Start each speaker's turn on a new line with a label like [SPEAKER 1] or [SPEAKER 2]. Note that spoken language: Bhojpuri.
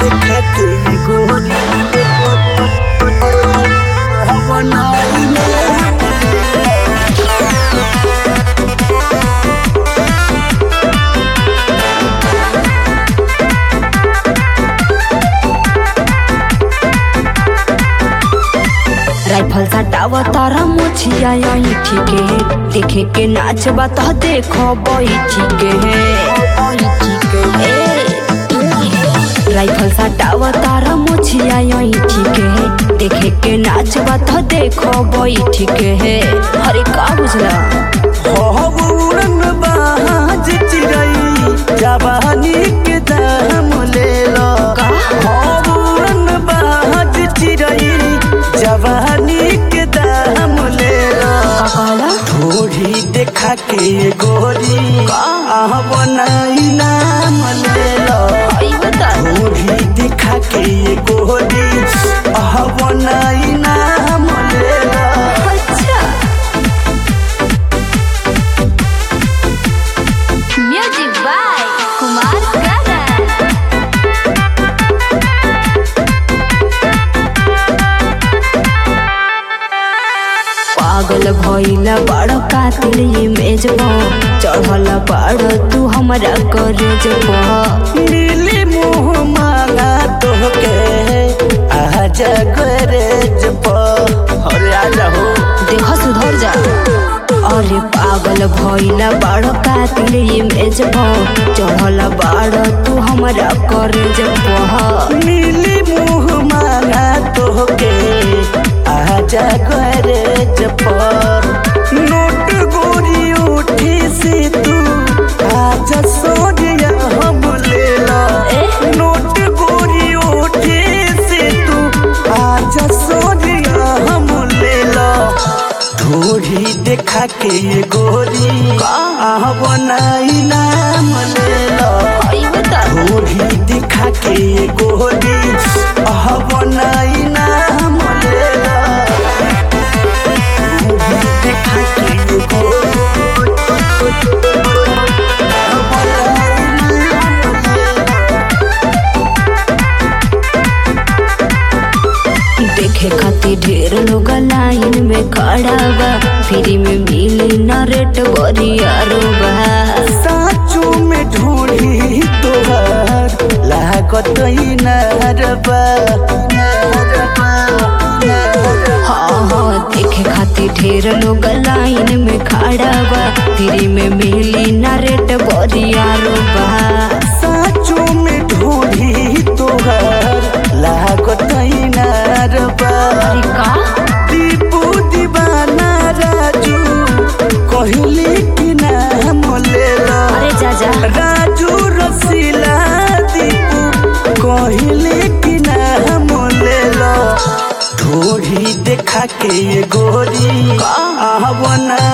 [SPEAKER 1] राइफल सटाव तारा मोछिया यही ठीके देखे के नाच बात देखो बैठी के राइफल सटाव तारा मोछिया यही ठीके देखे के नाच बात देखो बैठी के अरे का बुझला
[SPEAKER 2] जवानी के दाम ले लो
[SPEAKER 1] का?
[SPEAKER 2] हौरन बाज चिरई जवानी के दाम ले लो
[SPEAKER 1] का कहला
[SPEAKER 2] थोड़ी देखा के गोरी आह बनाई नाम ले लो
[SPEAKER 1] आई बता
[SPEAKER 2] थोड़ी देखा के गोरी आह बनाई नाम ले लो
[SPEAKER 1] अच्छा म्यूजिक बाय कुमार गागा पागल भइला बड़ कातिल इमेज चढ़ल बड़ तू हमरा करेज
[SPEAKER 2] मिली मुँह मांगा तोहके आजा गरज पर अरे आजा हो
[SPEAKER 1] देख सुधर जा अरे पागल भइला बड़ कातिल इमेज चढ़ल बड़ तू हमरा करेज
[SPEAKER 2] मिली मुँह मांगा तोहके आजा गरज पर नोट गोरी उठी से तू आजा सोनिया हम ले लो नोट गोरी उठी से तू आजा सोनिया हम ले लो थोड़ी देखा के गोरी आह बनाई नाम ले लो
[SPEAKER 1] आई बता
[SPEAKER 2] थोड़ी दिखा के गोरी आह बनाई नाम ले लो थोड़ी दिखा के गोरी आह बनाई नाम ले लो।
[SPEAKER 1] देखे खातिर ढेर लोग लाइन में खड़ा बा फ्री में मिली न रेट बरियारो बा
[SPEAKER 2] साचो में ढूंढी तोहार लागत ही नरबा
[SPEAKER 1] हाँ हाँ देखे खातिर ढेर लोग लाइन में खड़ा बा फ्री में मिली न रेट बरियारो बा
[SPEAKER 2] साचो में ढूंढी तोहार लागत ही नरबा
[SPEAKER 1] अरे का
[SPEAKER 2] दीपू दीवाना राजू कहली कि नाम ले लो
[SPEAKER 1] अरे जा जा
[SPEAKER 2] राजू रसीला दीपू कहले कि नाम ले लो थोड़ी देखा के गोरी आह बना